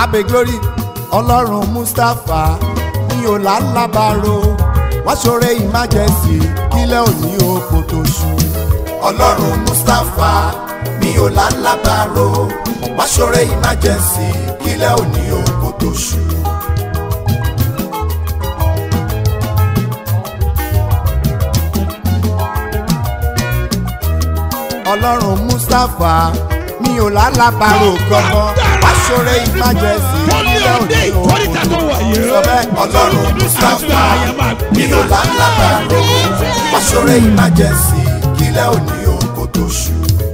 abe glory ọlọ́run mustapha mi ò lálábàárò wọ́n ṣoore emergency kílẹ̀ òní oko tó ṣú. ọlọ́run mustapha mi ò lálábàárò wọ́n ṣoore emergency kílẹ̀ òní oko tó ṣú. ọlọ́run mustapha mi ò lálábàárò gbọ́ngàn wọ́n ṣoore emergency kílẹ̀ òní oko tó ṣú. sọ bẹ́ẹ̀ ọlọ́run mustapha mi ò lálábàárò wọ́n ṣoore emergency kílẹ̀ òní oko tó ṣú.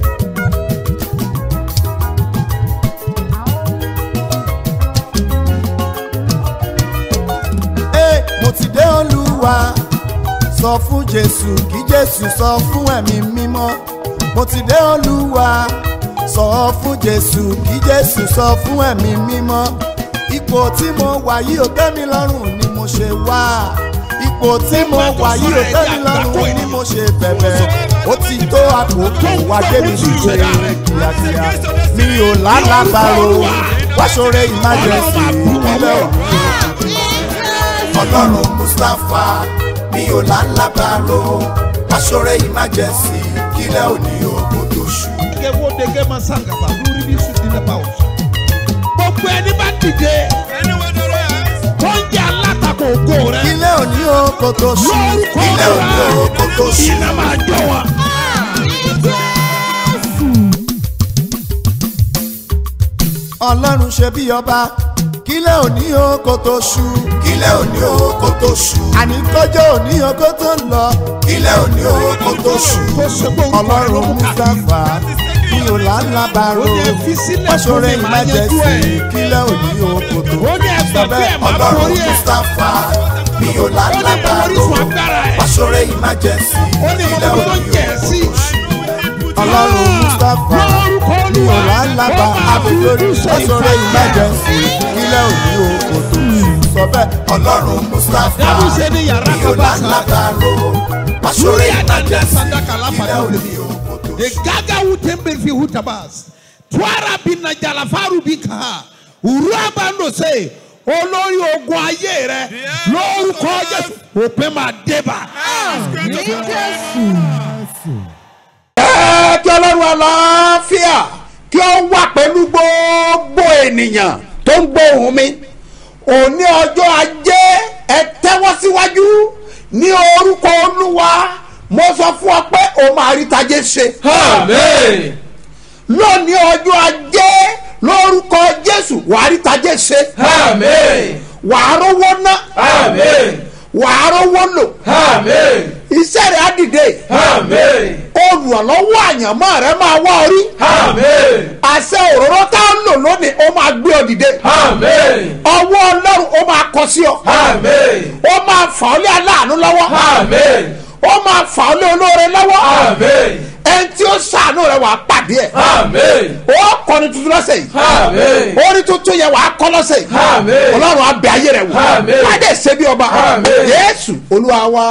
Ee, mo ti dé olúwa sọ fún jésù kí jésù sọ fún ẹ̀mí mímọ́ mo ti dé olúwa sọ fún jésù kí jésù sọ fún ẹ̀mí mímọ́ ipò tí mo wà yìí ò tẹ́ mi lọ́rùn ni mo ṣe wá ipò tí mo wà yìí ò tẹ́ mi lọ́rùn ni mo ṣe bẹ̀bẹ̀ ó ti tó àkókò wá débi ṣíṣe kíákíá mi ò lálàbàrò wá ṣoore emergency ìpínlẹ̀ òní ọlọ́run mustapha mi ò lálábàárò aṣọ́rẹ́ emergency kílẹ̀ òní ogun tó ṣú. Dege wo dege ma sangaba lórí bí sùn nílẹ̀ bá wọ̀. Gbogbo ẹni bá dìde tó ń jẹ́ alátakò ògo rẹ̀. kílẹ̀ òní ogun tó ṣú. Lórúkọ kílẹ̀ òní ogun tó ṣú. iná máa jọ wọn. ọlọ́run ṣe bí ọba kílẹ̀ òní ogun tó ṣú. kílẹ̀ òní ogun tó ṣú. àní kọjọ́ òní ogun tó ń lọ. kílẹ̀ òní ogun tó ṣú. Kó ṣe pé orúkọ rẹ̀ ló ọlọ́run mú ká. mustapha mi ò lálábàárò Ó ní ẹ fi sílẹ̀ fún aṣọ́rẹ́ mi, màá yanjú emergency ẹ̀. kílẹ̀ òní ogun tó ṣú. Ó ní ẹgbẹ́ bí ẹ̀ máa ọlọ́run borí ẹ̀. mustapha mi ò Ó ní mo lálábàárò orísun agbára ẹ̀. aṣọ́rẹ́ emergency Ó ní mo kílẹ̀ mọ tó òní jẹ̀ ogun sí. tó ṣú. ọlọ́run mustapha Lórúkọ mi ò Olúwa, lálábà ó máa abẹ́lórí fojú sọ aṣọ́rẹ́ ìfàyà. emergency kílẹ̀ òní ogun tó ṣú. sọ bẹ́ẹ̀ ọlọ́run mustapha Dábù ṣe ní yàrá mi ò kan bá sá. lálábàárò aṣọ́rẹ́ Lórí àdàndà emergency sandaka lápá kílẹ̀ náà òní ogun tó The ṣú. gaga wutembe fi hutabas. Twara bina jalafaru bika. Uraba no se. Olórí ogun ayé rẹ lórúkọ Jésù òpin máa débà. ẹ kí ọlọ́run àlàáfíà kí ó wà pẹ̀lú gbogbo ènìyàn tó ń gbóhùn mi òní ọjọ́ ajé ẹ tẹ́wọ́ síwájú ní orúkọ olúwa mo sọ fún ọ pé o máa rí tajé ṣe. Amen. lónìí ọjọ́ ajé lórúkọ jésù wàá rí tajé ṣe. Amen. wàá rówó ná Amen. wàá rówó lò Amen. iṣẹ́ rẹ̀ á dìde Amen. olùrànlọ́wọ́ àyànmọ́ rẹ̀ máa wá orí. Amen. àṣẹ òróró tá a ń lò lónìí ó máa gbé ọ dìde. Amen. ọwọ́ ọlọ́run ó máa kọ sí ọ. Amen. ó máa fà ọ́ lé aláàánú lọ́wọ́. Amen. ó máa fà ọ́ lé olóore lọ́wọ́. Amen. ẹni tí ó ṣàánú rẹ̀ wàá pàdé ẹ̀. Amen. ó kọni tuntun lọ́sẹ̀ yìí. Amen. orí tuntun yẹn wàá kọ́ lọ́sẹ̀ yìí. Amen. ọlọ́run á bẹ ayé rẹ̀ wò. Amen. wádìí ṣe bí ọba. Amen. yéésù olúwa wa.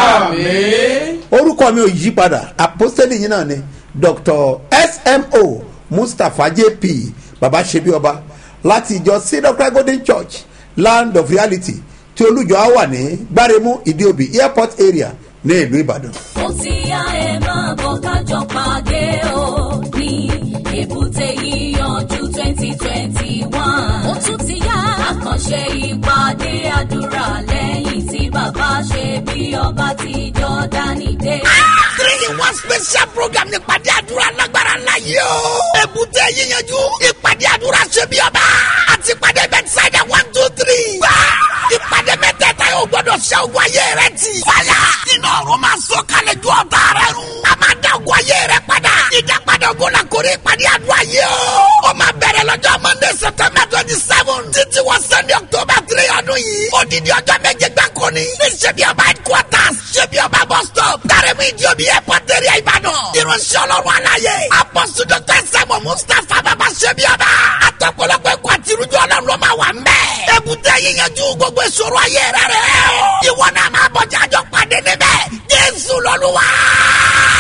Amen. orúkọ mi ò yí padà apostoli yìí náà ni dr smo mustapha jp baba ṣebi ọba láti ìjọ cedar golden church land of reality tí olùjọ á wà ní gbáremú ìdíòbí airport area ní ìlú ìbàdàn. ó ti yá ẹ máa bọ̀ kájọ pàdé o ní èbúté yíyanjú twenty twenty one. ó tún ti yá àkànṣe ìpàdé àdúrà lẹ́yìn tí bàbá ṣe bí ọba ti jọ́dánì dé. three in one special program ní ìpàdé àdúrà lágbára ńlá yìí o. èbúté yíyanjú ìpàdé àdúrà ṣe bí ọba àti ìpàdé bẹ́tísáìdà one two three. gbà ìpàdé mẹ́tẹ̀ẹ̀ta yóò gbọ́dọ̀ ṣe ogun ayé rẹ ti. fàyà iná ọ̀run máa sọ kalẹ̀ ju ọ̀tá rẹ run. a máa dá ogun ayé rẹ padà. ìdápadà ogun la kórè ìpàdé àdúrà yìí o. ó máa bẹ̀rẹ̀ lọ́jọ́ monday september twenty seven títí wọ sunday october three ọdún yìí. odidi ọjọ́ méje gbáko ni. ní ṣebí ọba headquarters ṣebí ọba bus stop. dárẹ́mú ìjọbi airport area ìbàdàn. irunṣẹ́ ọlọ́run aláyé. apọ́sù dr sẹ́mu mustapha bàbá ṣebí ọba. àtọ̀pọ̀lọpọ̀ ẹ̀kọ́ àti irújọ́ ọlọ́run ló máa wà ń bẹ̀. èbúté yíyanjú gbogbo ìṣòro ayé rẹ rẹ o. ìwọ náà máa bọ̀ jájọ́ pàdé níbẹ̀. jésù lọ́lúwa.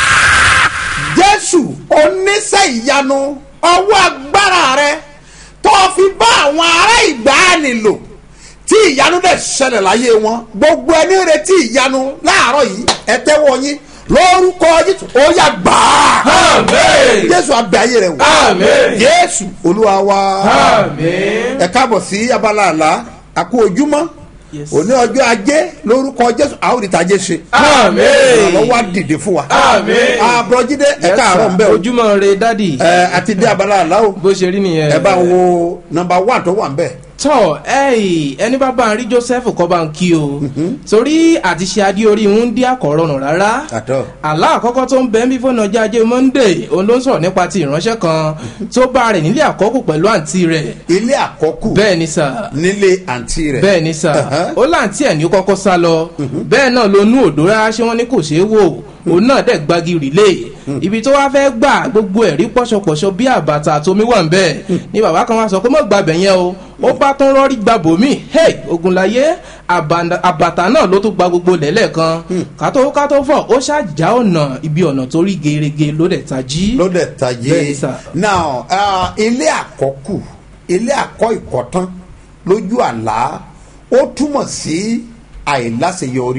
jésù oníṣẹ́ ìyanu ọwọ́ agbára rẹ tó o fi bá àwọn ará ìgbàanì lò tí ìyanu dẹ̀ ṣẹlẹ̀ láyé wọn gbogbo ẹni retí ìyanu láàárọ̀ yìí ẹ tẹ́wọ́ yín lórúkọ jésù ó yà gbàá Àmín. jésù abẹ ayé rẹ wò Àmín. jésù olúwa wa Àmín. ẹ káàbọ̀ sí abala àlá àkó ojúmọ́ Yes. òní ọjọ́ ajé lórúkọ jésù àwòrán ajé ṣe Àmín. ìrànlọ́wọ́ á dìde fún wa Àmín. àbúrọ̀jídé ẹ káàárọ̀ ń bẹ̀ o ojúmọ́ re dádì ẹ àti dé abala àlá o bó ṣe rí nìyẹn. ẹ bá ń wo nọmba one tó wà ń bẹ̀ tọ ẹyì ẹni bá bá ń rí joseph kọ́ bá ń kí o torí àti ṣe adé orí ń dí àkọ́rọ̀nù rárá àtọ àlá àkọ́kọ́ tó ń bẹ ń bí fóònù ọjà ajé monday òun ló ń sọ̀rọ̀ nípa ti ìránṣẹ́ kan tó bá rẹ̀ nílé àkọ́kù pẹ̀lú àǹtí rẹ̀ ilé àkọ́kù bẹ́ẹ̀ ni sà nílé àǹtí rẹ̀ bẹ́ẹ̀ ni sà Uh-huh. ó láǹtí ẹ̀ ní ó kọ́kọ́ sá lọ bẹ́ẹ̀ náà ló nú òdó rárá ṣé wọ́n ní kò ṣeé wò òun náà dẹ̀ gbági rìlé ibi tó wá fẹ́ gbà gbogbo ẹ̀rí pọ́ṣọpọ̀ṣọ bí àbàtà àtomi wà ń bẹ́ẹ̀ ni bàbá kan wá sọ pé mọ̀ gbàbẹ̀ yẹn o ó bá tún rọ́rí gba bòmí hey ogunlaye àbànà- àbàtà náà ló tún gba gbogbo lẹ́lẹ̀ kan kátó kátó fọ̀ ó ṣàjà ọ̀nà ibi ọ̀nà tó rí gerege ló dẹ̀ tají. ló dẹ̀ tajé Bẹ́ẹ̀ ni sà. now uh, ilé àkọ́kù ilé àkọ́ ìkọ̀tán lójú àlá ó túmọ̀ sí àìláṣeyọrí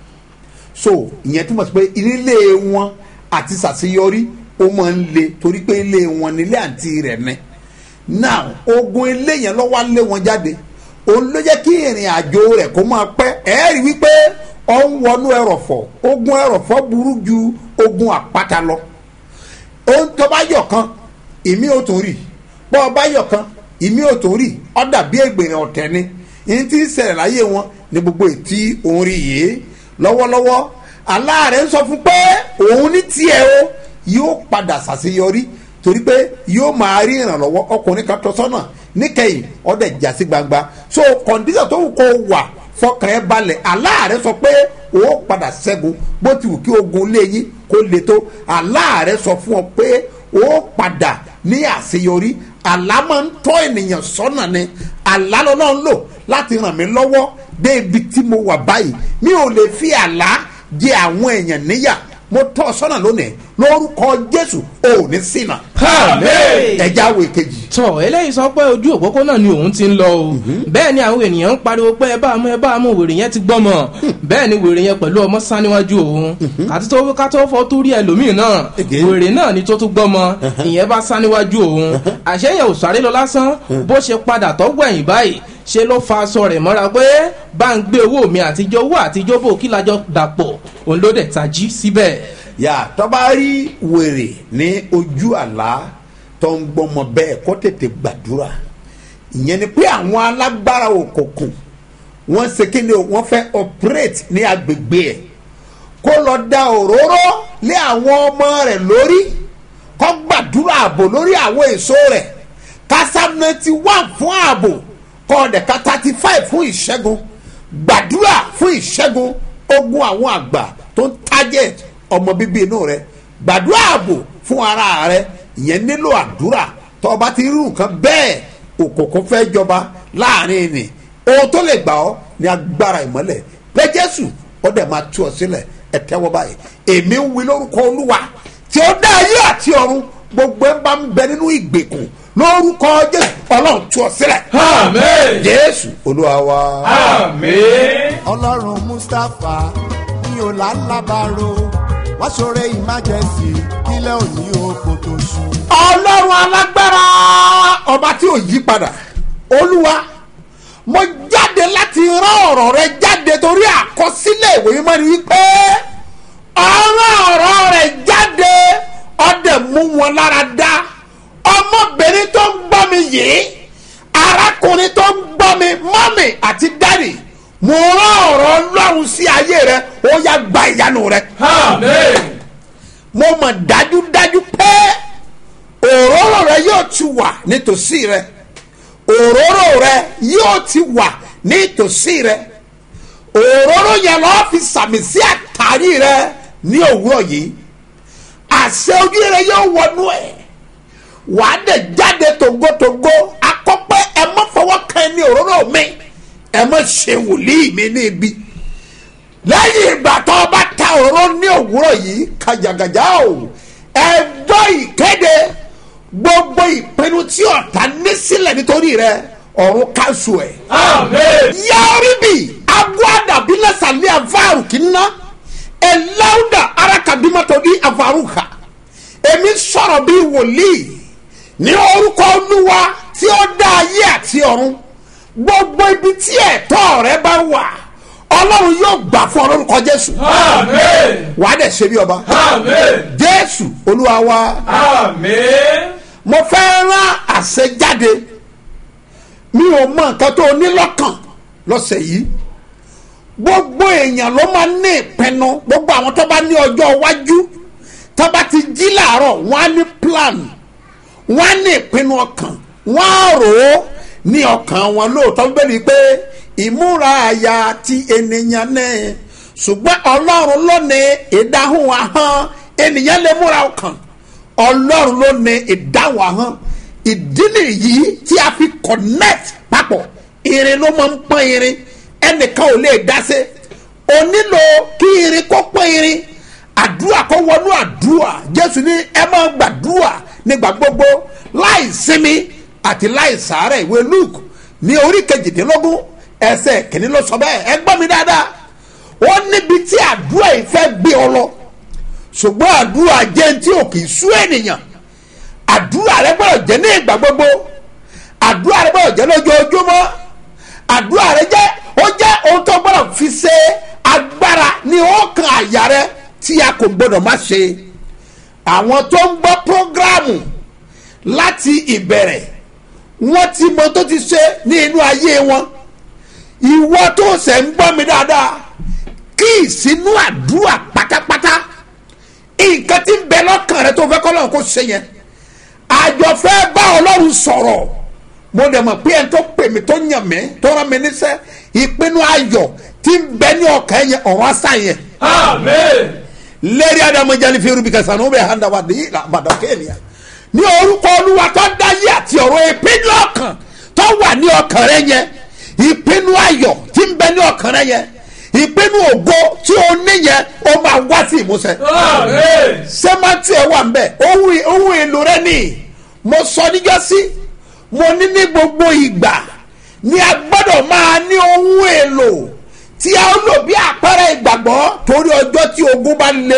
so ìyẹn túmọ̀ sí pé ilé wọn àti ṣàṣeyọrí ó máa ń le torí pé ilé wọn nílé àǹtí rẹ̀ ní now ogun ilé yẹn lọ́wọ́ lé wọn jáde òun ló jẹ́ kí ìrìn àjò rẹ̀ kó máa pẹ́ ẹ̀ẹ́rì wípé ọ̀ ń wọnú ẹrọ̀fọ̀ ogun ẹrọ̀fọ̀ burú ju ogun àpáta lọ ohun tó bá yọ̀ kan ìmí ò tún rí bọ́ ọ bá yọ̀ kan ìmí ò tún rí ọ dàbí ègbèrè ọ̀tẹ̀ ni ìyẹn tí ń ṣẹlẹ̀ láyé wọn ní gbogbo ètí òun rí yìí lọ́wọ́lọ́wọ́ aláàrẹ̀ ń sọ fún pé òun ní tiẹ̀ o yóò padà ṣàṣeyọrí torí pé yóò máa rí ìrànlọ́wọ́ ọkùnrin kan tọ́ sọ́nà níkẹyìn ọdẹ jà sí gbangba so kọ̀ǹdíṣà tó wù kó wà fọkàn ẹ balẹ̀ aláàrẹ sọ pé ó padà ṣẹ́gun bó ti wù kí ogun lé yín kó le tó aláàrẹ sọ fún ọ pé ó padà ní àṣeyọrí àlá máa ń tọ́ ènìyàn sọ́nà ni àlá lọ́nà ń lò láti ràn mí lọ́wọ́ dé ibi tí mo wà báyìí mi ò lè fi àlá jẹ àwọn èèyàn níyà mo tọ́ ọ sọ́nà lónìí lórúkọ jésù ò ní ṣìnà Àmín. ẹja wo èkejì tọ eléyìí sọ pé ojú òpópónà ni òun ti ń lọ o bẹ́ẹ̀ ni àwọn ènìyàn ń pariwo pé ẹ bá mú ẹ bá mú wèrè yẹn ti gbọ́mọ bẹ́ẹ̀ ni wèrè yẹn pẹ̀lú ọmọ sá níwájú òun àti tó ká tó fọ́ tó rí ẹlòmíì náà Again. wèrè náà ni tó tún gbọ́mọ ìyẹn bá sá níwájú òun àṣeyàn ò sáré lọ lásán bó ṣe padà tọ́gbọ̀ ẹ̀yìn báyìí ṣe ló fa aṣọ rẹ̀ mọ́ra pé bá ń gbé owó mi àtijọ́ owó àtijọ́ bò kí lájọ dàpọ̀ òun ló dẹ̀ tají síbẹ̀. yà tọ́ba rí wèrè ní ojú àlá tó ń gbọ́mọ bẹ́ẹ̀ kó tètè gbàdúrà ìyẹn ni pé àwọn alágbára òkùnkùn wọ́n ṣe kí ni o wọ́n fẹ́ operate ní agbègbè ẹ̀ kó lọ da òróró lé àwọn ọmọ rẹ̀ lórí kó gbàdúrà ààbò lórí àwọn èso rẹ̀ kásá ninety one fún ààbò kó ọ̀dẹ̀ka thirty five fún ìṣẹ́gun gbàdúrà fún ìṣẹ́gun ogun àwọn àgbà tó ń target ọmọ bíbí inú rẹ gbàdúrà ààbò fún ara rẹ ìyẹn nílò àdúrà tó o bá ti rí nǹkan bẹ́ẹ̀ òkùnkùn fẹ́ jọba láàrin ni ohun tó lè gbà ọ́ ní agbára ìmọ́lẹ̀ pé jésù ó dẹ̀ máa tú ọ sílẹ̀ ẹ tẹ́wọ́ báyìí èmi ń wí lórúkọ olúwa tí ó dá ayé àti ọ̀run gbogbo ẹ̀ bá ń bẹ nínú ìgbèkùn lórúkọ jésù ọlọ́run tú ọ sílẹ̀ Àmín. jésù olúwa wa. Àmín. ọlọ́run mustapha ní ọ̀làlábàrò wá ṣoore emergency kílẹ̀ òní oko tó ṣú. ọlọ́run alágbára ọba tí ò yí padà olúwa mo jáde láti rán ọ̀rọ̀ rẹ jáde torí àkọsílẹ̀ ìwé mímọ́ ni wípé ọ̀rọ̀ ọ̀rọ̀ rẹ jáde ọdẹ mú wọn lára dá ọmọbìnrin tó ń gbọ́ mi yìí arákùnrin tó ń gbọ́ mi mọ́mì àti dádì mo rán ọ̀rọ̀ ọlọ́run sí ayé rẹ ó yá gba ìyanu rẹ Àmín. mo mọ̀ dájúdájú pé òróró rẹ yóò ti wà nítòsí rẹ òróró rẹ yóò ti wà nítòsí rẹ òróró yẹn lọ́ọ́ fi sàmì sí àtàrí rẹ ní òwúrọ̀ yìí àṣẹ ojú rẹ yóò wọnú ẹ̀ wàá dẹ̀ jáde tògótògó akọ́pẹ́ ẹ má fọwọ́ kan ní òróró mi ẹ má ṣe wòlíì mi ní ibi lẹ́yìn ìgbà tó o bá ta òróró ní òwúrọ̀ yìí kàjàgàjà o ẹjọ́ ìkéde gbogbo gbogbo ìpinnu tí ọ̀tá ní sílẹ̀ nítorí rẹ ọ̀run káṣù ẹ̀ Amen. yaribi aguada bilasali avaru kinna elauda arakabimato di avaruha èmi sọ̀rọ̀ bí wòlíì ní orúkọ olúwa tí ó dá ayé àti ọ̀run gbogbo ibi tí ẹ̀tọ́ rẹ bá wà ọlọ́run yóò gbà fún ọ lórúkọ jésù Amen. wàá dẹ̀ ṣe bí ọba Amen. jésù olúwa wa Amen. mo fẹ́ rán àṣẹjáde mi ò mọ nǹkan tó ní lọ́kàn lọ́sẹ̀ yìí gbogbo èèyàn ló máa ní ìpinnu gbogbo àwọn tó bá ní ọjọ́ iwájú tó bá ti jí làárọ̀ wọ́n á ní plan wọ́n á ní ìpinnu ọkàn wọ́n á rò ó ní ọkàn wọn lóòótọ́ bẹ́ẹ̀ pé ìmúra àyà ti ènìyàn náà ṣùgbọ́n ọlọ́run ló ní ìdáhùn ahọ́n ènìyàn lè múra ọkàn ọlọ́run ló ní ìdáhùn ahọ́n ìdí nìyí tí a fi connect papọ̀ irin ló máa ń pọ́n irin ẹnìkan ò lè dá sí o nílò kí irin kó pọ́n irin àdúrà kó wọnú àdúrà jésù ní ẹ máa gbàdúrà nígbà gbogbo láì sinmi àti láì sàárẹ̀ ìwé luke ní orí kejìdínlógún ẹsẹ̀ kìíní ló sọ bẹ́ẹ̀ ẹ gbọ́ mi dáadáa ó níbi tí àdúrà yìí fẹ́ gbé ọ lọ ṣùgbọ́n àdúrà jẹ́ ní tí ò kì í sú ènìyàn àdúrà rẹ gbọ́dọ̀ jẹ́ ní ìgbà gbogbo àdúrà rẹ gbọ́dọ̀ jẹ́ lójoojúmọ́ àdúrà rẹ jẹ́ ó jẹ́ ohun tó gbọ́dọ̀ fi ṣe agbára ní ọkàn àyà rẹ tí a kò gbọ́dọ̀ má ṣe àwọn tó ń gbọ́ prógráàmù láti ìbẹ̀rẹ̀ wọ́n ti mọ tó ti ṣe ní inú ayé wọn ìwọ tó ṣẹ̀ ń gbọ́ mi dáadáa kí ìsínú àdúrà pátápátá nǹkan tí ń bẹ lọ́kàn rẹ tó fẹ́ kọ́ lọ́run kó ṣe yẹn àjọfẹ́ bá ọlọ́run sọ̀rọ̀ mo dẹ̀ mọ̀ pé ẹni tó pè mí tó yàn mí tó rán mi níṣẹ́ ìpinnu ayọ̀ tí ń bẹ ní ọkàn yẹn ọ̀rọ̀ àṣà yẹn Amen. lẹ́rìí adamu jẹ́ ní fi rúbi kẹsàn-án ó bẹ̀ hàn dá wa dé àbàdàn kéènìyà ní orúkọ olúwa tó dá yé àti ọ̀rọ̀ ìpinnu ọkàn tó wà ní ọkàn rẹ yẹn ìpinnu ayọ̀ tí ń bẹ ní ọkàn rẹ yẹn ìpinnu ògo tí o ní yẹn ó máa wá sí ìmúṣẹ Amen. sẹ́mátì ẹ̀ wà ń bẹ̀ ohun ohun èlò rẹ ni mo sọ níjọ́sí mo ní ní gbogbo ìgbà ni a gbọ́dọ̀ máa ní ohun èlò tí a ó lò bí àpẹẹrẹ ìgbàgbọ́ torí ọjọ́ tí ogun bá le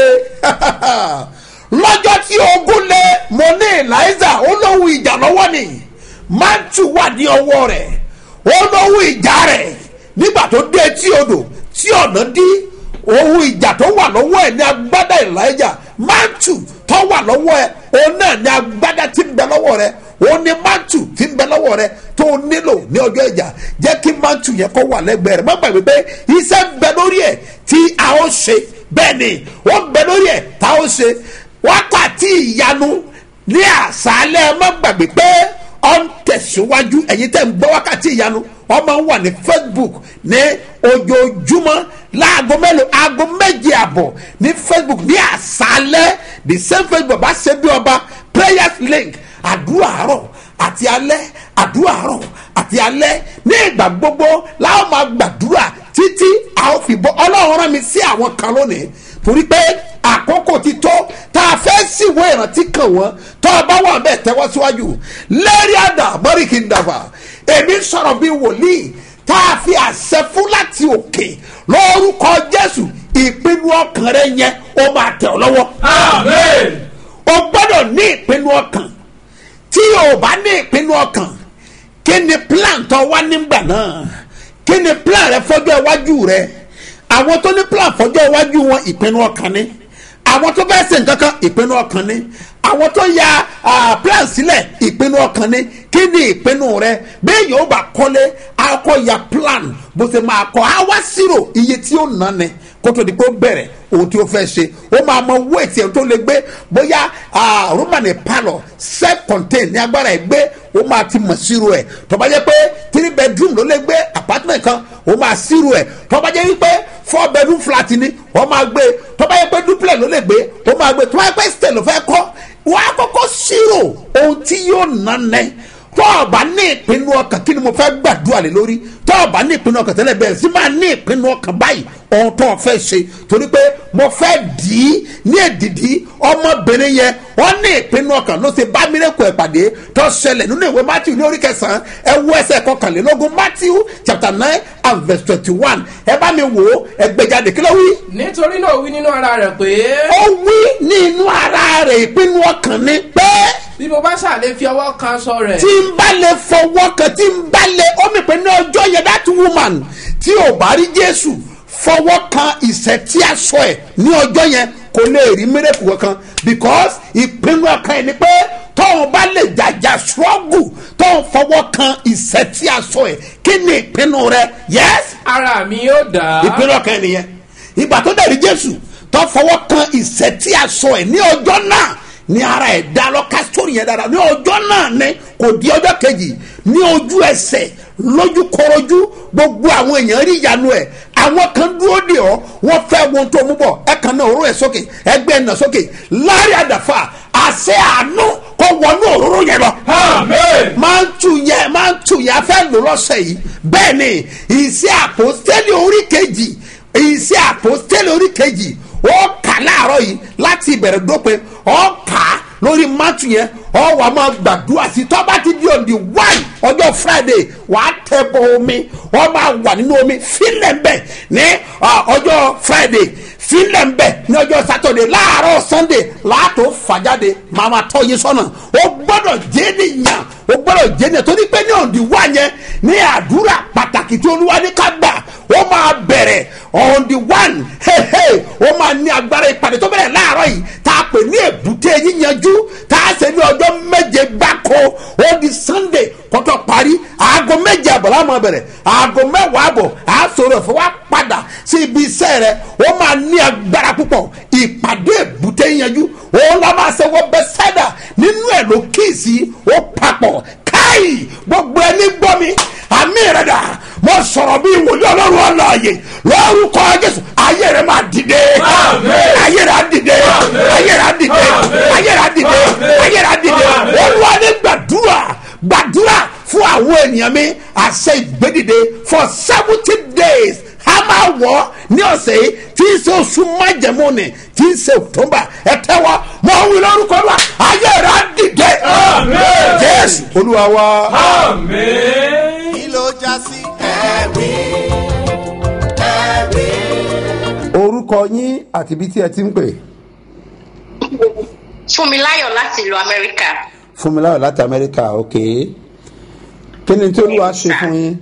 lọ́jọ́ tí ogun le mo ní eliza ó lóhun ìjà lọ́wọ́ ni mántù wà ní ọwọ́ rẹ̀ ó lóhun ìjà rẹ̀ nígbà tó dé etí odò tí ọ̀nà dí ohun ìjà tó wà lọ́wọ́ ẹ̀ ní agbádá elijah mántù tó wà lọ́wọ́ ẹ̀ òun náà ní agbádá tí ń bẹ lọ́wọ́ rẹ̀ òun ní mántù tí ń bẹ lọ́wọ́ rẹ̀ tó nílò ní ọjọ́ ìjà jẹ́ kí mántù yẹn kó wà lẹ́gbẹ̀ẹ́ rẹ̀ má gbàgbé pé iṣẹ́ ń bẹ lórí ẹ̀ tí a ó ṣe bẹ́ẹ̀ ni ó ń bẹ lórí ẹ̀ tá a ó ṣe wákàtí ìyanu ní àṣálẹ̀ má gbàgbé pé ọ ń tẹ̀síwájú ẹ̀yin tẹ̀ ń gbọ́ wákàtí ìyanu wọ́n máa ń wà ní facebook ní ojoojúmọ́ láago mélòó aago méje àbọ̀ ní facebook ní àṣálẹ́ the same facebook bá ṣe bí ọba prayers link àdúrà àárọ̀ àti alẹ́ àdúrà àárọ̀ àti alẹ́ ní ìgbà gbogbo láwọn máa gbàdúrà títí a ó fi bọ́ ọlọ́run rán mi sí àwọn kan lónìí torí pé àkókò ti tó tá a fẹ́ síwèé ìrántí kàn wọ́n tó o bá wà bẹ́ẹ̀ tẹ́wọ́ síwájú lẹ́rìí àdá mọ́ríkì ń dàgbà èmi sọ̀rọ̀ bí wòlíì tá a fi àṣẹ fún láti òkè lórúkọ jésù ìpinnu ọkàn rẹ yẹn ó máa tẹ̀ ọ́ lọ́wọ́ Amen. o gbọ́dọ̀ ní ìpinnu ọkàn tí o bá ní ìpinnu ọkàn kí ni plan tó wá nígbà náà kí ni plan rẹ fọjọ́ iwájú rẹ àwọn tó ní plan fọjọ́ iwájú wọn ìpinnu ọkàn ni àwọn tó fẹ́ ṣe nǹkan kan ìpinnu ọkàn ni àwọn tó ya ah, plan sílẹ̀ ìpinnu ọkàn ni kí ni ìpinnu rẹ bẹ́ẹ̀ yóò bá kọ́lé akọ ya plan bó ṣe máa kọ́ á wá sírò iye tí ó nà ni kó tó di pé ó bẹ̀rẹ̀ ohun tí ó fẹ́ ṣe ó máa mọ owó ètí ẹ̀ tó lè gbé bóyá ah, roman palọ self contained ní agbára ẹ̀ gbé ó máa ti mọ̀ sírò ẹ̀ tó bá jẹ́ pé three bedroom ló lè gbé apartment kan ó máa sírò ẹ̀ tó bá jẹ́ wípé four bedroom flat ni ó máa gbé tó bá jẹ́ pé duplex ló lè gbé ó máa gbé tó bá jẹ́ pé stay ló fẹ́ kọ́ wọ́n á kọ́kọ́ sírò ohun tí yóò nà nẹ́ tó o bá ní ìpinnu ọkàn kí ni mo fẹ́ gbàdúrà lé lórí tó o bá ní ìpinnu ọkàn tẹ́lẹ̀ bẹ̀rẹ̀ sí máa ní ìpinnu ọkàn báyìí ohun tó o fẹ́ ṣe torí pé mo fẹ́ dì í ní èdìdí ọmọbìnrin yẹn wọ́n ní ìpinnu ọkàn ló ṣe bá mírèkù ẹ̀ pàdé tó ṣẹlẹ̀ nínú ìwé matthew ní orí kẹsàn-án ẹ wo ẹsẹ̀ kọkànlélógún matthew chapter nine and verse twenty-one ẹ bá mi wò ó ẹ gbẹjáde kí ló wí nítorí náà ó wí nínú ara rẹ̀ pé ó wí ní inú ara rẹ̀ ìpinnu ọkàn ni pé bí mo bá ṣàlè fi ọwọ́ kan aṣọ rẹ̀ tí n bá lè fọwọ́ kan tí n bá lè ó mi pé ní ọjọ́ yẹn that woman tí ò bá rí jésù fọwọ́ kan ìṣẹ́ tí a sọ ẹ̀ ní ọjọ́ yẹn kò lè rí mírèkù kankan because ìpinnu ọkàn ẹ̀ ni pé tóun bá lè jàjà struggle tóun fọwọ́ kan ìṣẹ́ tí a sọ ẹ̀ kí ni ìpinnu rẹ yes ara mi yóò dá ìpinnu ọkàn ẹ̀ nìyẹn ìgbà tó dẹ̀ rí jésù tó fọwọ́ kan ìṣẹ́ tí a sọ ẹ̀ ní ọjọ́ náà ní ara ẹ̀ dá lọ́ka sórí yẹn dára ní ọjọ́ náà ni kò di ọjọ́ kejì ní ojú ẹsẹ̀ lójú kọrọjú gbogbo àwọn èèyàn rí ìyanu ẹ̀ àwọn kan dúró dè ọ́ wọ́n fẹ́ wọn tó mú bọ̀ ẹ kan náà òróró ẹ̀ sókè ẹgbẹ́ ẹ̀ nà sókè láàrin àdàfà àṣẹ àánú kó wọnú òróró yẹn lọ Amen. máa ń tu yẹ máa ń tu yẹ afẹ́ lò lọ́sẹ̀ yìí bẹ́ẹ̀ ni ìṣe àpòstélì orí kejì ìṣe àpòstélì orí kejì ó kà láàárọ̀ yìí láti ìbẹ̀rẹ̀ dópin ó kà á lórí mátù yẹn ó wà máa gbàdúrà sí tọ́ba ti di òǹdí wáì ọjọ́ friday wà á tẹ bọ omi ó máa wà nínú omi fílẹ̀ ń bẹ̀ ní ah, ọjọ́ friday fílẹ̀ ń bẹ̀ ní ọjọ́ saturday láàárọ̀ sunday láàtò fàjáde máa ma tọ́ yín sọ́nà ó gbọ́dọ̀ jẹ́ nìyàn ó gbọ́dọ̀ jẹ́ nìyàn torí pé ní òǹdí wá yẹn ní àdúrà pàtàkì tí olúwa ní ká gbà ó máa bẹ̀rẹ̀ on the one hey, hey, ó máa ní agbára ìpàdé tó bẹ̀rẹ̀ láàárọ̀ yìí tá a pè ní èbúté yíyanjú tá a ṣe ní ọjọ́ méje gbáko ó di sunday kọ́tọ́ parí aago méje àbọ̀ la máa bẹ̀rẹ̀ aago mẹ́wàá àbọ̀ a sọ̀rọ̀ fún wa padà sí ibi iṣẹ́ rẹ̀ ó máa ní agbára púpọ̀ ìpàdé èbúté yíyanjú òun la máa ṣe wọ́n bẹ́ sẹ́dà nínú ẹ̀ ló kíìsì ó papọ̀ káì gbogbo ẹni gbọ́ mi àmì rẹ̀ dà mo sọ̀rọ̀ bí wòlíì ọlọ́run ọlọ́ọ̀yè lórúkọ jésù ayé rẹ̀ máa dìde Àmín. ayé rẹ̀ á dìde Àmín. ayé rẹ̀ á dìde Àmín. ayé rẹ̀ á dìde Àmín. ayé rẹ̀ á dìde Àmín. olúwa ní gbàdúrà gbàdúrà fún àwọn ènìyàn mi àṣẹ ìgbédìde for seventy days a máa wọ̀ ní ọ̀sẹ̀ yìí tí ń ṣe oṣù májẹ̀mú ni tí ń ṣe october ẹ tẹ́wọ́ mọ̀ ń wí lórúkọ wa ayé rẹ̀ á dìde Àmín. jésù olúwa wa. Amen. kí ló já sí ẹ̀rí ẹ̀rí. orúkọ yín àti ibi tí ẹ ti ń pè Fúnmiláyọ̀ láti ìlú Amẹ́ríkà. fúnmiláyọ̀ láti amẹ́ríkà ok kí ni tí olúwa ṣe fún yín.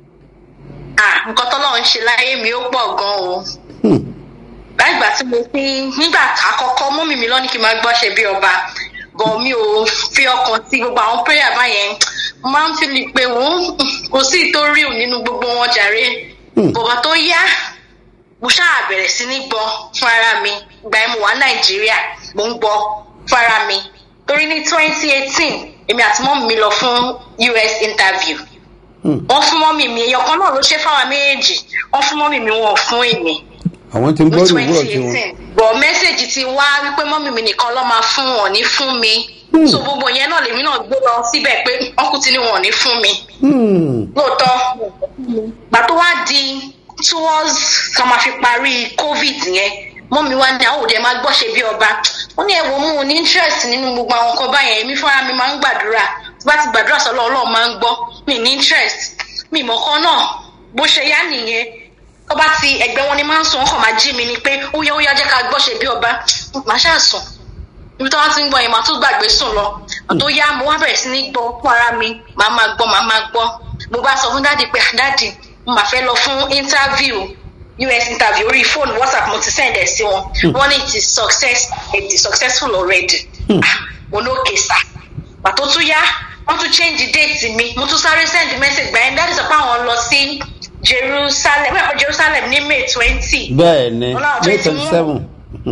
Ah, nǹkan tọ́lọ́run ń ṣe láyé mi ó pọ̀ gan o. Hmm. Láìgbà tí mo fi nígbà àkọ́kọ́ mọ́mì mi lọ́ní kí n máa gbọ́ṣẹ́ bí ọba. Bọ̀ mi ò fi ọkàn sí gbogbo àwọn prayer báyẹn. Mo máa ń fi lè pé wọ́n kò sí ìtorí nínú gbogbo wọn jàre. Bọ̀bọ̀ tó yá mo ṣáà bẹ̀rẹ̀ sí ní gbọ́ fún ara mi ìgbà yẹn mo wà nàìjíríà mo ń gbọ́ fún ara mi torí ní twenty eighteen èmi àti mọ́mì mi lọ fún us interview wọ́n fún mọ́mì mi èèyàn kan náà ló ṣe fáwọn méjèèjì wọ́n fún mọ́mì mi wọn ò fún èmi àwọn tí ń ní gbọ́ twenty ìwúrọ̀ tí wọn. eighteen bọ̀ mẹ́sẹ̀gì ti wá wípé mọ́mì mi nìkan ló máa fún wọn ní fún mi so gbogbo yẹn náà lèmi náà gbé lọ síbẹ̀ pé ọkùnrin ti ní wọn ò ní fún mi Hmm. lóòótọ́ gbà tó wá di towards ká máa fi parí covid yẹn mọ́mi wá ní àwọn òde máa gbọ́ṣe bí ọba ó ní ẹ̀wọ̀n mú un ní interest nínú gbogbo àwọn nǹkan báyẹn èmi fúnra mi máa ń gbàdúrà tí bá ti gbàdúrà sọ́lọ́ ọlọ́run máa ń gbọ́ mi ní interest mi mọ̀kan náà bó ṣe yá nìyẹn tó bá ti ẹgbẹ́ wọn ni máa ń sùn wọn kàn máa jí mi ni pé ó yá ó yá jẹ́ ká gbọ́ṣe bí ọba màá ṣáà sùn ibi tó wá ti ń gbọ́ yẹn màá tún gbàgbé sùn lọ tó yá mo wá bẹ̀rẹ̀ sí ní gbọ́ fún ara mi màá máa gbọ́ màá máa gbọ́ mo bá sọ fún dáàdi pé "Ah, dáàdi mo máa fẹ́ lọ fún interview us interview orí fóònù whatsapp mo ti send ẹ̀ sí wọn wọ́n ní it is success it is successful already Ah, mo ní òkè sá pàtó tún yá wọ́n tún change date mi mo tún sáré send message gbà yẹn dáàdi sọ pé àwọn lọ sí jerusalem wẹ́n jerusalem ní may twenty bẹ́ẹ̀ ni Ọlọ́run may twenty twenty seven.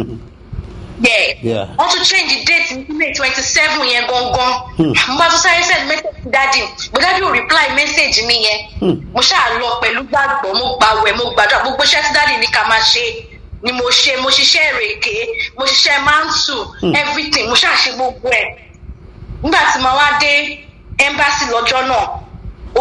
yeah. Yeah. wọ́n tún change date ní may twenty seven yẹn gangan mo bá tún sáré send message sí dadi but dadi ò reply message mi yẹn mo ṣáà lọ pẹ̀lú gbàgbọ́ mo gbàwẹ̀ mo gbàdúrà gbogbo iṣẹ́ tí dadi ní ká máa ṣe ni mo ṣe mo ṣiṣẹ́ ìrèké mo ṣiṣẹ́ mantu everything mo ṣáà ṣe gbogbo ẹ̀ nígbà tí mo wá dé embassy lọ́jọ́ náà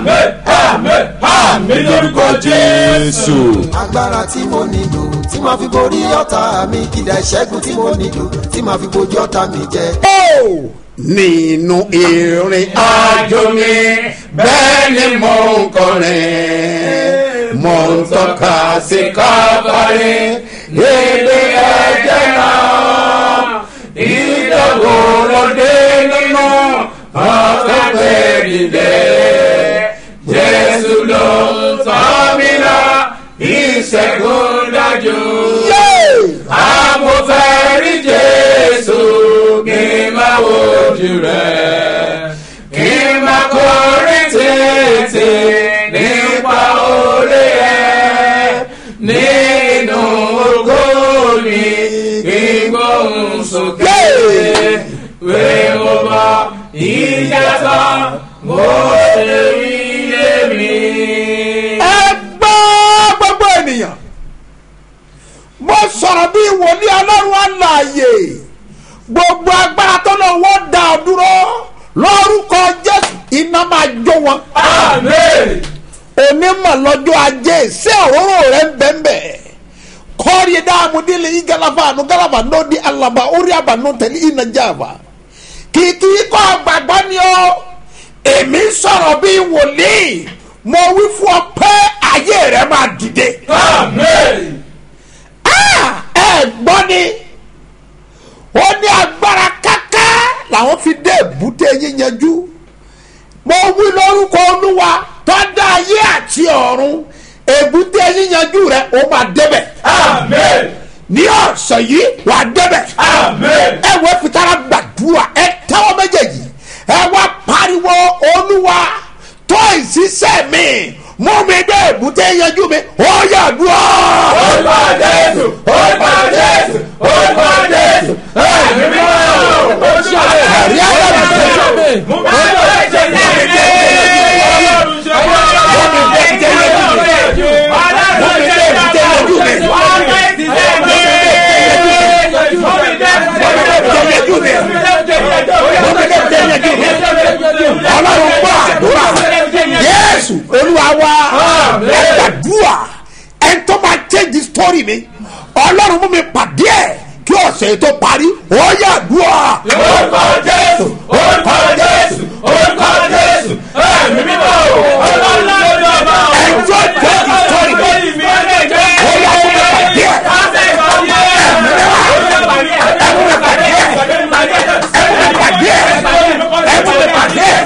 Àmín. Àmín. jésù. agbára tí mo nílò tí màá fi borí ọ̀tá mi kìdá ìṣẹ́gun tí mo nílò tí màá fi bojú ọ̀tá mi jẹ. ó nínú ìrìn àjò mi bẹ́ẹ̀ ni mò ń kọrin mò ń tọ́ka sí kábàárì ilé ẹ̀jẹ̀ náà ìdánwò lóde nínú ọ̀tọ̀ gbẹ̀dìdẹ jésù ló tọ́ mi lọ ìṣẹ́gun dájú amòfẹ́ rí jésù kí n máa wojú rẹ̀ kí n máa kọrin tètè nípa orí ẹ̀ nínú ògo mi kí n gbóhùn sókè pé mo bá ìyàtọ̀ mo ṣe rí lèmi. ẹ gbọ́ gbogbo ènìyàn mo sọ̀rọ̀ bí wòlíì ọlọ́run àlàyé gbogbo agbára tó lọ wọ́n dá ọ dúró lórúkọ jésù iná máa jó wọn. onímọ̀ lọ́jọ́ ajé ṣé òróró rẹ̀ ń bẹ́ẹ̀ kọ́ọ̀rì dáàmú délé yìí galafa àánú galafa náà di alaba orí àbànú tẹ̀lé iná jáfa kìkì kọ́ gbàgbọ́ ni ó èmi sọ̀rọ̀ bí wòlíì mo wí fún ọ pé ayé rẹ̀ máa dìde. Ah, ẹ gbọ́ ni ó ní agbára káká làwọn fi dé èbúté yíyanjú mo wí lórúkọ olúwa tó dá ayé àti ọ̀run èbúté yíyanjú rẹ ó máa débẹ̀ ní ọ̀sẹ̀ yìí wà á débẹ̀ ẹ wọ fìtara gbàdúrà ẹ tẹ́wọ́ méjèèjì ẹ wá pariwo olúwa tó ìṣiṣẹ́ mi mú mi dé èbúté yanjú mi ó yà dúró. Orúkọ Jésù, orúkọ Jésù, orúkọ Jésù, ẹ̀mí mímọ́, oṣù àlẹ́, ẹ̀rí ayélujára ṣe mú mi lọ ẹ̀jẹ̀ ní ẹ̀jẹ̀ ọlọ́run ṣe wọ́n. mú mi dé èbúté yanjú mi mú mi dé èbúté yanjú mi yanjú mi mú mi dé èbúté yanjú mi ọlọ́run gbọ́ àdúrà yéésù olúwa wa ẹ gbàdúrà ẹ tó máa change the story mi ọlọ́run mú mi pàdé ẹ̀ kí ọ̀sẹ̀ tó parí ó yà dúrà. Orúkọ Jésù, orúkọ Jésù, orúkọ Jésù, ẹ̀mí mímọ́, ọlọ́run ló dọ̀ bá ọ. ẹ tó change the story mi ó yà mú mi pàdé ẹ̀ ẹ mú mi pàdé ẹ̀ ẹ mú mi pàdé ẹ̀ ẹ mú mi pàdé ẹ̀ ẹ mú mi pàdé ẹ̀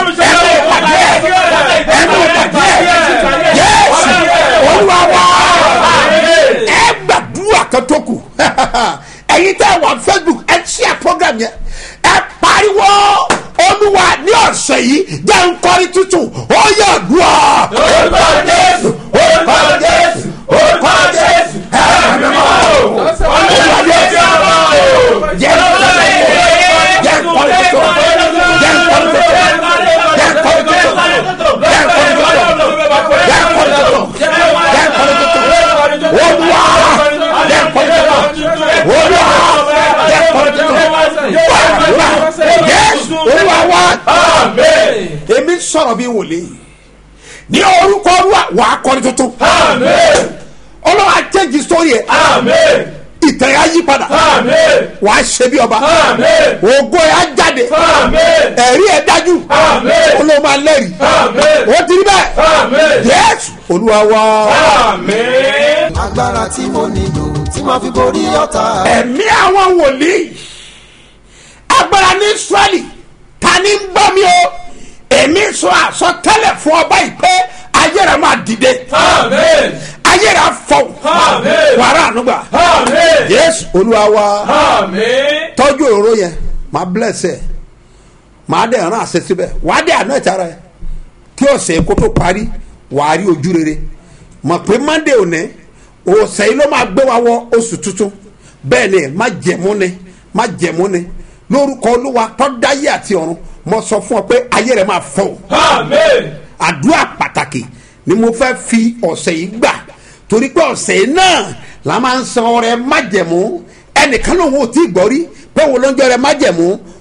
ẹ mú mi pàdé ẹ̀ yéésù olúwa wa ẹ gbàdúrà kan tó kù ẹyin tẹ wà facebook ẹ ṣíà program yẹn ẹ pariwo olúwa ní ọ̀sẹ̀ yìí jẹ́ nkọ́rí tuntun ó yẹ dùá. Orúkọ Jésù, orúkọ Jésù, orúkọ Jésù, ẹ̀mí mímọ́, ọlọ́run ló dọ̀ bá ọ. jẹ́ nkọ́rí tuntun jẹ́ nkọ́rí tuntun jẹ́ nkọ́rí tuntun jẹ́ nkọ́rí tuntun jẹ́ nkọ́rí tuntun jẹ́ nkọ́rí tuntun jẹ́ nkọ́rí tuntun olúwa jẹ́ nkọ́rí tuntun olúwa jẹ́ nkọ́rí tuntun yẹ́sù olúwa wá èmi sọ̀rọ̀ bí wòlé ní orúkọ olúwa wà á kọ́ni tuntun olúwa change story ẹ̀ ìtẹ̀ yà yí padà wà á ṣe bí ọba ògo yà jáde ẹ̀rí ẹ̀ dájú olúwa máa lẹ́rìí ó ti rí bẹ́ẹ̀ yẹ́sù olúwa wá agbára tí mo nílò tí màá fi borí ọ̀tá mi. ẹ̀mí àwọn wòlíì agbára ní israẹli ta ni ń bọ́ mi o èmi sọ àsọtẹ́lẹ̀ fún ọba yìí pé ayé rẹ̀ máa dìde ayé rẹ̀ afọ wàrà ànúgbà yéésù olúwa wa tọ́jú òróró yẹn máa bless ẹ̀ máa dẹ̀ ràn àṣẹ síbẹ̀ wàá dẹ̀ àná ẹ̀ta rẹ̀ kí ọ̀sẹ̀ kó tó parí wàá rí ojú rere mọ̀ pé monday òní ọ̀sẹ̀ yìí ló máa gbé wa wọ oṣù tuntun bẹ́ẹ̀ ni má jẹ̀mú ni má jẹ̀mú ni lórúkọ olúwa tọ́dáyé àti ọ̀run mo sọ fún ọ pé ayé rẹ̀ máa fọ́ o àdúrà pàtàkì ni mo fẹ́ fi ọ̀sẹ̀ yìí gbà torí pé ọ̀sẹ̀ yìí náà la máa ń san ọrẹ májẹ̀mú ẹnìkan lòun ò tí ì gbọ́ rí pé wo ló ń jẹ́ ọrẹ májẹ̀mú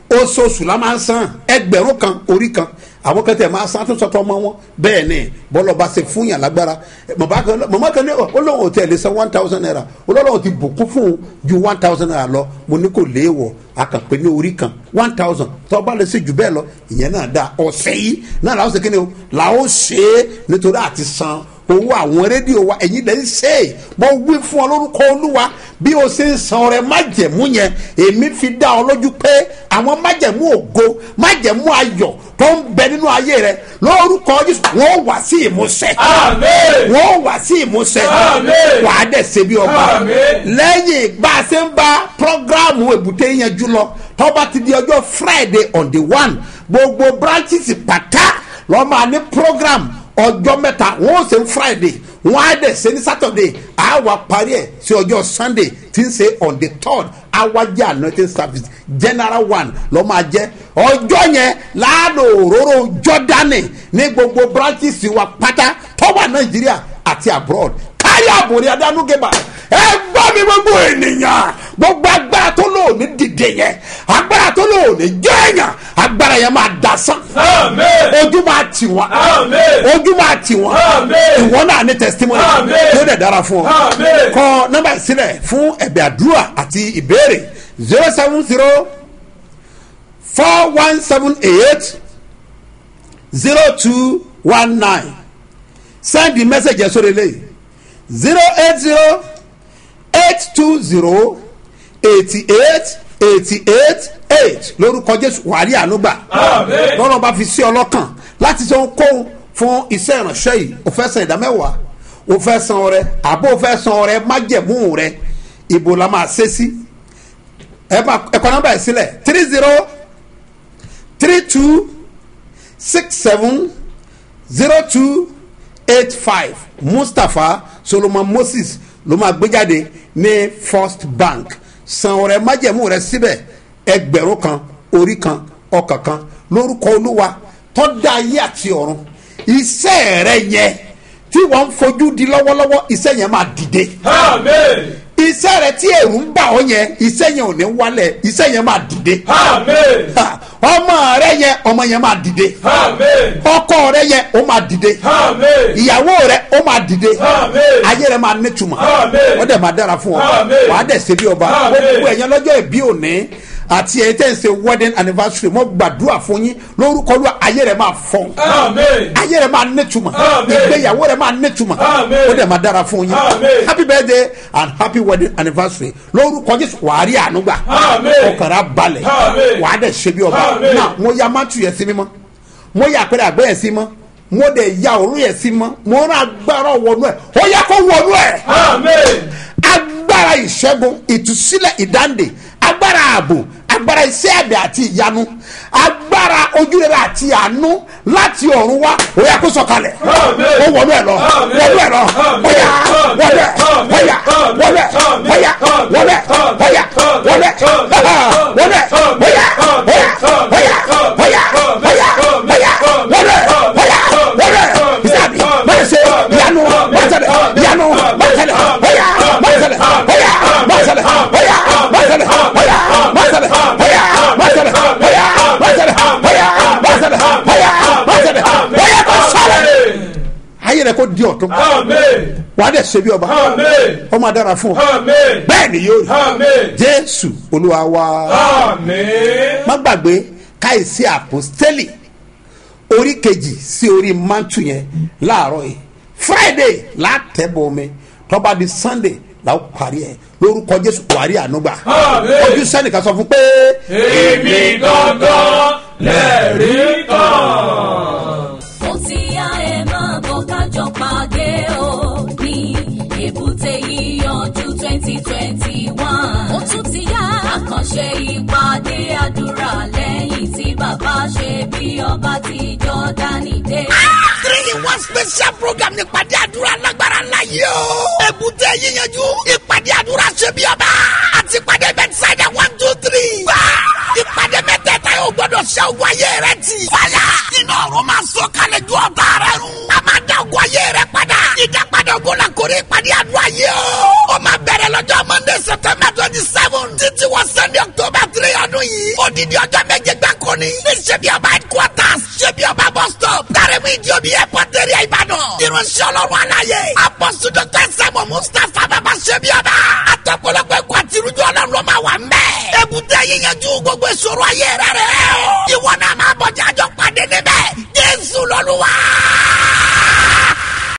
oṣooṣù la máa ń san ẹgbẹ̀rún kan orí kan àwọn kan tẹ̀ máa san tó sọ́tọ̀ ọmọ wọn bẹ́ẹ̀ ni bọ́lọ̀ bá ṣe fún yàn lágbára màmá kan màmá kan ní olóhùn tẹ̀ lè san one thousand naira olóhùn ti bùkún fún un ju one thousand naira lọ mo ní kò léèwọ̀ akànpé ní orí kan one thousand tó bá lè ṣe jù bẹ́ẹ̀ lọ ìyẹn náà dáa ọ̀sẹ̀ yìí náà làwọn ṣe kí ni o làwọn ṣe é nítorí àti san owó àwọn rédíò wa ẹ̀yin lè ń ṣe é mo wí fún ọ lórúkọ olúwa bí o ṣe ń san ọrẹ májẹ̀mú yẹn èmi fi dá ọ lójú pé àwọn májẹ̀mú ògo májẹ̀mú ayọ̀ tó ń bẹ nínú ayé rẹ lórúkọ jésù wọn wà sí ìmúṣẹ Àmín. wọn wà sí ìmúṣẹ Àmín. wà á dẹ̀ ṣe bí ọba Àmín. lẹ́yìn bá a ṣe ń bá programu èbúté yẹn jù lọ tọ́ba ti di ọjọ́ friday on the one gbogbo branches pàtà lọ́ máa ní program ọjọ́ mẹ́ta wọ́n ó ṣe ní friday wọ́n á dẹ̀ ṣe ní saturday á wà parí ẹ̀ sí ọjọ́ sunday tí ń ṣe on the third awájẹ́ anointing service general one lọ́ máa jẹ́ ọjọ́ yẹn láàánú òróró jọ́dánì ní gbogbo branches wa pátá tọ́wà nàìjíríà àti abroad kárí àbòrí adánúgẹ́bà ẹ gbọ́ mi gbogbo ènìyàn gbogbo agbára tó lò ní dìde yẹn agbára tó lò ní jẹ́ èèyàn agbára yẹn máa dasán Àmín. ojú máa tì wọ́n Àmín. ojú máa tì wọ́n Àmín. ìwọ náà ní testimony Àmín. tó dẹ̀ dára fún ọ Àmín. kọ nọ́mbà ìsílẹ̀ fún ẹ̀bẹ̀ àdúrà àti ìbéèrè zero seven zero four one seven eight zero two one nine send the message ẹ̀ sórí eléyìí zero eight zero eight two zero eighty eight eighty eight eight lórúkọ jésù wàrí ànúgbà Àmín. lọ́rọ̀ bá fi sí ọlọ́kàn láti sọ kóhun fún iṣẹ́ ìránṣẹ́ yìí o fẹ́ san ìdámẹ́wàá o fẹ́ san ọrẹ àbó o fẹ́ san ọrẹ májẹ̀mú rẹ ibo la máa ṣe sí ẹ máa ẹ̀kọ́ nọ́mbà yìí sílẹ̀ three zero three two six seven zero two eight five mustapha solomon moses ló máa gbé jáde ní first bank san ọrẹ májẹ̀mú rẹ síbẹ̀ ẹgbẹ̀rún kan orí kan ọkàn kan lórúkọ olúwa tọ́da ayé àti ọ̀run iṣẹ́ rẹ yẹn tí wọ́n ń fojú di lọ́wọ́lọ́wọ́ iṣẹ́ yẹn máa dìde Àmín. iṣẹ́ rẹ tí èrú ń bà ọ́ yẹn iṣẹ́ yẹn ò ní wálẹ̀ iṣẹ́ yẹn máa dìde Àmín. Ha, ọmọ rẹ yẹn ọmọ yẹn máa dìde Àmín. ọkọ rẹ yẹn ó máa dìde Àmín. ìyàwó rẹ ó máa dìde Àmín. ayé rẹ máa nítumọ̀ Àmín. wọ́n dẹ̀ máa dára fún ọ Àmín. wàá dẹ̀ ṣe bí ọba Àmín. gbogbo ẹ̀yàn lọ́jọ́ ìbí òní àti ẹ̀yìn tẹ̀ ń ṣe wedding anniversary mo gbàdúrà fún yín lórúkọ Olúwa ayé rẹ máa fọ́n Àmín. ayé rẹ máa nítumọ̀ Àmín. ìgbéyàwó rẹ máa nítumọ̀ Àmín. ó dẹ̀ máa dára fún yín Àmín. happy birthday and happy wedding anniversary lórúkọ Jésù wàá rí àánú gbà Àmín. ọkàn rẹ á balẹ̀ Àmín. wàá dẹ̀ ṣe bí ọba Àmín. náà mo ya mátù yẹn sí mímọ́ mo ya àpẹẹrẹ àgbẹ̀ yẹn sí mọ́ mo dẹ̀ ya òru yẹn sí mọ́ mo rán agbára wọnú ẹ̀ ó yẹ kó wọnú ẹ̀ Àmín. agbára ìṣẹ́gun ìtúsílẹ̀ ìdáǹdè agbára ààbò agbára iṣẹ́ àbẹ̀ àti ìyanu agbára ojúrere àti àánú láti ọ̀run wá ó yẹ kó sọ̀kalẹ̀ Àmín. ó wọnú ẹ̀ lọ Àmín. wọnú ẹ̀ lọ Àmín. bóyá Àmín. wọlé Àmín. bóyá Àmín. wọlé Àmín. bóyá Àmín. wọlé Àmín. bóyá Àmín. wọlé Àmín. wọlé Àmín. bóyá Àmín. bóyá Àmín. bóyá Àmín. bóyá Àmín. bóyá Àmín. bóyá Àmín. wọlé Àmín. bóyá Àmín. wọlé Àmín. bisabi Àmín. bọ́sẹ̀ Àmín. yanu Àmín. bọ́sẹ̀lẹ̀ Àmín. yanu Àmín. bọ́sẹ̀lẹ̀ Àmín. bóyá Àmín. bọ́sẹ̀lẹ̀ Àmín. bóyá Àmín. bọ́sẹ̀lẹ̀ Àmín. bóyá Àmín. bọ́sẹ̀lẹ̀ Àmín. bóyá Àmín. bọ́sẹ̀lẹ̀ Àmín. bóyá Àmín. bọ́sẹ̀lẹ̀ Àmín. bóyá Àmín. bọ́sẹ̀lẹ̀ Àmín. bóyá Àmín. bọ́sẹ̀lẹ̀ Àmín. bóyá Àmín. bọ́sẹ̀lẹ̀ Àmín. bóyá kò sọ̀rọ̀ Àmín. ayé rẹ kò di ọ̀tún Àmín. wàá dẹ̀ ṣe bí ọba Àmín. ọmọ adára fún ọ Àmín. bẹ́ẹ̀ ni yóò rí Àmín. jésù olúwa wa Àmín. má gbàgbé káyìsí àpòstélì orí kejì sí orí mantu yẹn láàárọ̀ yìí friday látẹ̀bọ̀ omi tọ́ba di sunday làwọn parí ẹ̀ lórúkọ jésù wàrí ànúgbà Àmín. ojú sẹ́nìkan sọ fún pé Èmi gangan lẹ́rìí kan. ó ti yá ẹ máa bọ̀ kájọ pàdé o ní èbúté yíyanjú twenty twenty one. ó tún ti yá àkànṣe ìpàdé àdúrà lẹ́yìn tí bàbá ṣe bí ọba ti jọ́dánì dé. three in one special program ní ìpàdé àdúrà lágbára ńlá yìí o. èbúté yíyanjú ìpàdé àdúrà ṣe bí ọba àti ìpàdé bẹ́tísáìdà one two three. wá ìpàdé mẹ́tẹ̀ẹ̀ta yóò gbọ́dọ̀ ṣe ogun ayé rẹ ti. fàyà iná ọ̀run máa sọ kalẹ̀ ju ọ̀tá rẹ run. a máa dá ogun ayé rẹ padà. ìdápadà ogun la kórè ìpàdé àdúrà yìí o. ó máa bẹ̀rẹ̀ lọ́jọ́ monday september twenty seven títí wọ sunday october three ọdún yìí. odidi ọjọ́ méje akọni ní ṣebí ọba headquarters ṣebí ọba bus stop dárẹ́mú ìdíomi airport area ìbàdàn irunṣẹ́ ọlọ́run aláyé apọ́sù dr sẹ́mu mustapha bàbá ṣebí ọba àtọ̀pọ̀lọpọ̀ ẹ̀kọ́ àti irújú ọlọ́run ló máa wà ń bẹ̀. èbúté yíyanjú gbogbo ìṣòro ayé rẹ̀ rẹ̀ o ìwọ náà máa bọ̀ jájọ́ pàdé níbẹ̀ jésù lọ́lúwa.